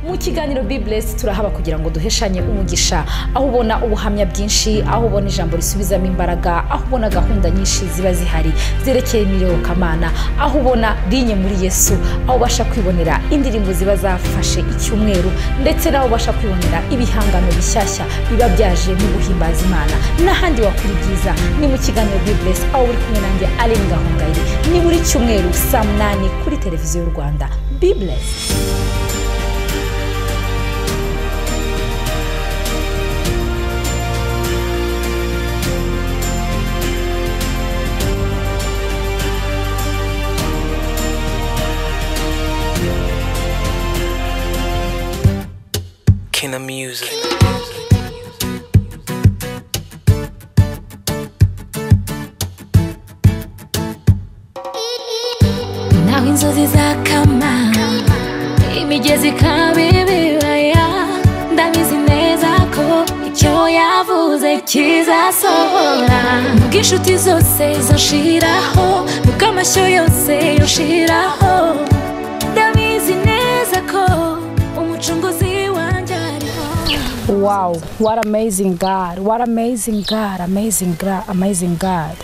mu kiganiro biburesi turahaba kugira ngo duheshanye umugisha aho ubona ubuhamya bwinshi aho ubona ijambo risubizamo imbaraga aho ubona gahunda nyinshi ziba zihari zerekeye kamana aho ubona rinye muri yesu aho ubasha kwibonera indirimbo ziba zafashe icyumweru ndetse naho ubasha kwibonera ibihangano bishyashya biba byaje mu guhimbaza imana n'ahandi wakora ibyiza ni mu kiganiro biburesi aho uri kumwe nanjye areba gahongayire ni buri cyumweru saa munani kuri televiziyo y'u rwanda biburesi King of Music. naho inzozi zakama imigezi ikaba ibibaya ndabizi neza ko icyo yavuze kizasohora nubwo inshuti zose zoshiraho nubwo amashyo yose yoshiraho ndabizi neza ko umucunguzi wanjye ariho wow what amazing god what amazing god amazing god amazing god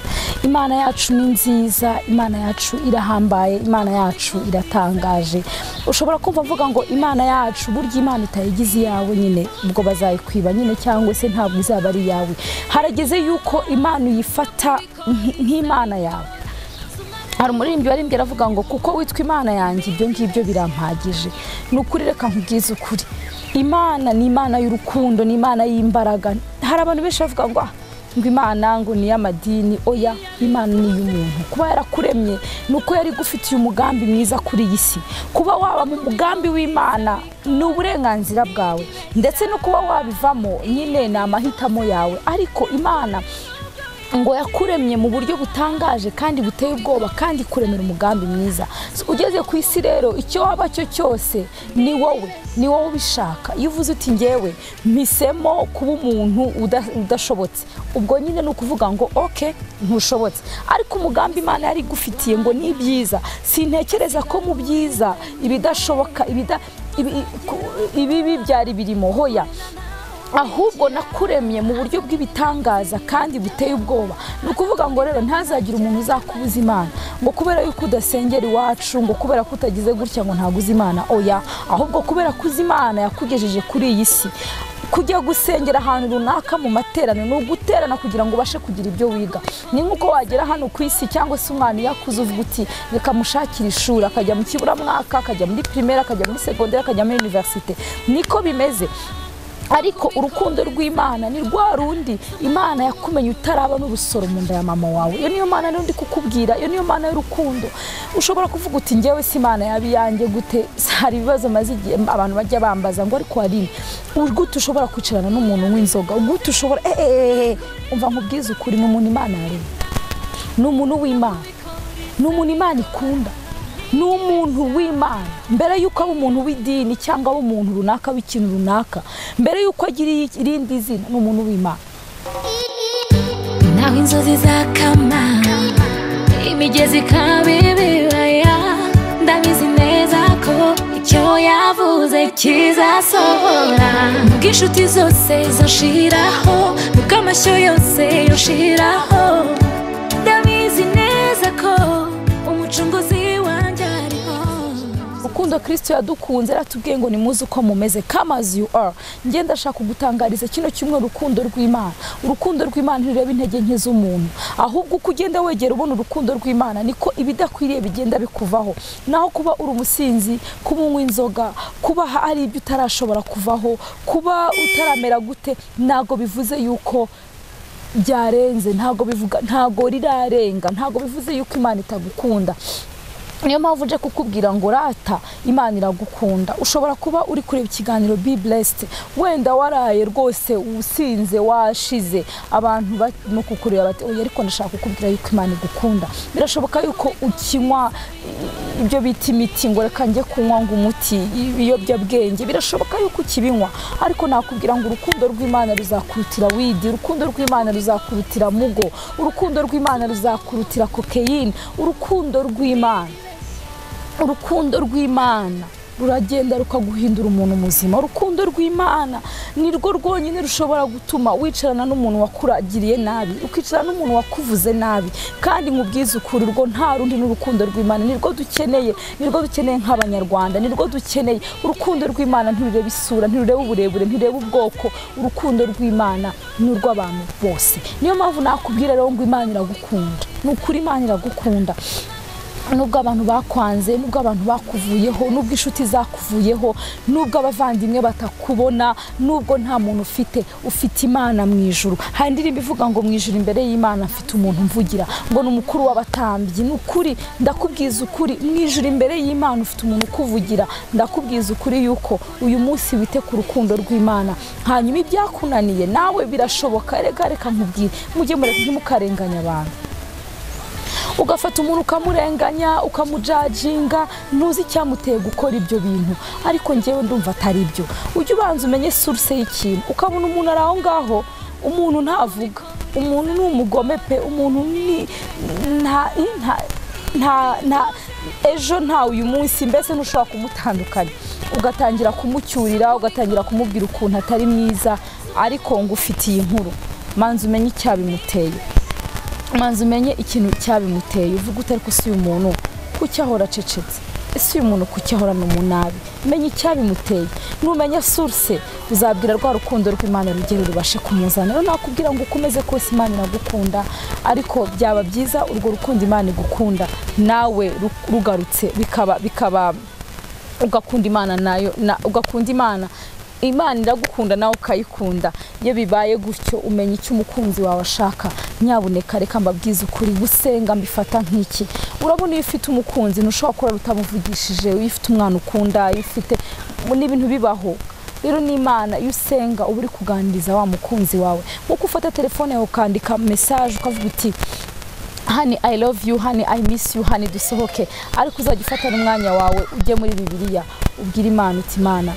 imana yacu ni nziza imana yacu irahambaye imana yacu iratangaje ushobora kumva mvuga ngo imana yacu burya imana itayigize iyawe nyine ubwo bazayikwiba nyine cyangwa se ntabwo izaba ari iyawe harageze yuko imana uyifata nk- nk'imana yawe hari umuririmbyi waririmbye aravuga ngo kuko witwa imana yanjye ibyo ngibyo birampagije ni ukuri reka nkubwize ukuri imana ni imana y'urukundo ni imana y'imbaraga hari abantu benshi bavuga ngo "Ah, ngo imana ngo ni iy'amadini oya imana ni iy'umuntu kuba yarakuremye ni uko yari igufitiye umugambi mwiza kuri iyi si kuba waba mu mugambi w'imana ni uburenganzira bwawe ndetse no kuba wabivamo nyine ni amahitamo yawe ariko imana ngo yakuremye mu buryo butangaje kandi buteye ubwoba kandi kuremera umugambi mwiza So, ugeze ku isi rero icyo waba cyo cyose ni wowe ni wowe ubishaka iyo uvuze uti ngewe mpisemo kuba umuntu uda- udashobotse ubwo nyine ni ukuvuga ngo oke ntushobotse ariko umugambi imana yari igufitiye ngo ni ibyiza sintekereza ko mu byiza ibidashoboka ibida- ibi- ku- ibibi byari birimo hoya ahubwo nakuremye mu buryo bw'ibitangaza kandi buteye ubwoba ni ukuvuga ngo rero ntazagire umuntu uzakubuza imana ngo kubera yuko udasengera iwacu ngo kubera ko utagize gutya ngo ntabwo uzi imana oya ahubwo kubera ko uzi imana yakugejeje kuri iyi si kujya gusengera ahantu runaka mu materaniro ni uguterana kugira ngo ubashe kugira ibyo wiga ni nk'uko wagera hano ku isi cyangwa se umwana iyo akuze uvuga uti reka mushakire ishuri akajya mu kiburamwaka akajya muri pirimeri akajya muri segonderi akajya muri univerisite niko bimeze ariko urukundo rw'imana ni rwa rundi imana yakumenye utaraba n'urusoro mu nda ya mama wawe iyo niyo mana rundi kukubwira iyo niyo mana y'urukundo ushobora kuvuga uti ngewe si imana yaba iyanjye gute hari ibibazo maze igihe abantu bajya bambaza ngo ariko hari gute ushobora kwicarana n'umuntu w'inzoga gute ushobora eeeehe umva nkubwize ukuri ni umuntu imana yaremye ni umuntu w'imana ni umuntu imana ikunda ni umuntu w'imana mbere y'uko aba umuntu w'idini cyangwa aba umuntu runaka w'ikintu runaka mbere y'uko agira irindi zina ni umuntu w'imana naho inzozi zakama imigezi ikaba ibibaya ndabizi neza ko icyo yavuze kizasohora nubwo inshuti zose zoshiraho nubwo amashyo yose yoshiraho ndabizi neza ko umucunguzi wanjye ariho urukundo kirisito yadukunze yaratubwiye ngo nimuze uko mumeze kamazi yu ara njye ndashaka kugutangariza kino kimwe urukundo rw'imana urukundo rw'imana ntirureba intege nke z'umuntu ahubwo uko ugenda wegera ubona urukundo rw'imana niko ibidakwiriye bigenda bikuvaho naho kuba uri umusinzi kuba unywa inzoga kuba hari ibyo utarashobora kuvaho kuba utaramera gute ntabwo bivuze yuko byarenze ntabwo bivuga ntabwo rirarenga ntabwo bivuze yuko imana itagukunda niyo mpamvu uje kukubwira ngo rata imana iragukunda ushobora kuba uri kureba ikiganiro be blessed wenda waraye rwose usinze washize abantu barimo kukureba bati oya ariko ndashaka kukubwira yuko imana igukunda birashoboka yuko ukinywa ibyo bita imiti ngo reka njye kunywa ngo umuti ibiyobyabwenge birashoboka yuko ukibinywa ariko nakubwira ngo urukundo rw'imana ruzakurutira widi urukundo rw'imana ruzakurutira mugo urukundo rw'imana ruzakurutira kokeyine urukundo rw'imana urukundo rw'imana ruragenda rukaguhindura umuntu muzima urukundo rw'imana nirwo rwonyine rushobora gutuma wicarana n'umuntu wakuragiriye nabi ukicarana n'umuntu wakuvuze nabi kandi mu ukuri urwo nta rundi n'urukundo rw'imana nirwo dukeneye nirwo dukeneye nk'abanyarwanda nirwo dukeneye urukundo rw'imana ntirureba isura ntirureba uburebure ntirureba ubwoko urukundo rw'imana ni urw'abantu bose niyo mpamvu nakubwira rero ngo imana iragukunda ni ukuri imana iragukunda nubwo abantu bakwanze nubwo abantu bakuvuyeho nubwo inshuti zakuvuyeho nubwo abavandimwe batakubona nubwo nta muntu ufite ufite imana mu ijuru hari indirimbo ivuga ngo mu ijuru imbere y'imana mfite umuntu mvugira ngo ni umukuru w'abatambyi ni ukuri ndakubwiza ukuri mu ijuru imbere y'imana ufite umuntu ukuvugira ndakubwiza ukuri yuko uyu munsi wite ku rukundo rw'imana hanyuma ibyakunaniye nawe birashoboka reka reka nkubwire mujye mureka ntimukarenganye abantu ugafata umuntu ukamurenganya ukamujajinga ntuzi icyamuteye gukora ibyo bintu ariko ngewe ndumva atari byo ujye ubanza umenye suruse y'ikintu ukabona umuntu ari aho ngaho umuntu ntavuga umuntu ni umugome pe umuntu ni nta nta nta nta ejo nta uyu munsi mbese ntushobora kumutandukanya ugatangira kumucyurira ugatangira kumubwira ukuntu atari mwiza ariko ngo ufitiye inkuru manza umenye icyabimuteye manza umenye ikintu cyabimuteye uvuga utari ko si uyu muntu kuki ahora acecetse ese uyu muntu kuki ahorana umunabi menya icyabimuteye numenya suruse uzabwira rwa rukundo rw'imana rugero rubashe kumuzana rero nakubwira ngo ukomeze kose imana iragukunda ariko byaba byiza urwo rukundo imana igukunda nawe rugarutse bikaba bikaba ugakunda imana nayo ugakunda imana imana iragukunda nawe ukayikunda iyo bibaye gutyo umenya icyo umukunzi wawe ashaka nyabuneka reka mbabwize ukuri gusenga mbifata nk'iki urabona iyo ufite umukunzi ntushobora kurara utamuvugishije iyo ufite umwana ukunda iyo ufite n'ibintu bibaho rero n'imana iyo usenga uba uri kuganiriza wa mukunzi wawe nkuko ufata telefone yawe ukandika mesaje ukavuga uti hani i love you hani i miss you hani dusohoke ariko uzajya ufata n'umwanya wawe ujye muri bibiliya ubwire imana uti imana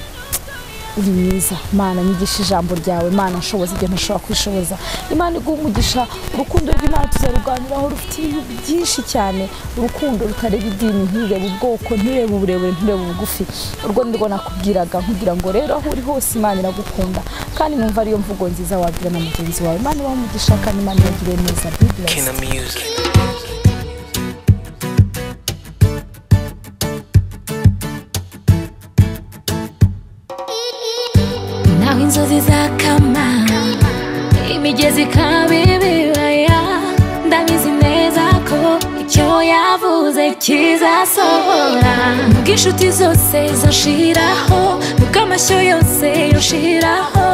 uri mwiza imana nyigisha ijambo ryawe imana nshoboza ibyo ntashobora kwishoboza imana iguha umugisha urukundo rw'imana tuzaruganiraho rufite ibintu byinshi cyane urukundo rutareba idini ntireba ubwoko ntireba uburebure ntireba ubugufi urwo nirwo nakubwiraga nkubwira ngo rero aho uri hose imana iragukunda kandi numva ariyo mvugo nziza wabwira na mugenzi wawe imana ibaha umugisha kandi imana ibagire neza Kina bibilasi Music. naho inzozi zakama imigezi ikaba ibibaya ndabizi neza ko icyo yavuze kizasohora nubwo inshuti zose zonshiraho nubwo amashyo yose yonshiraho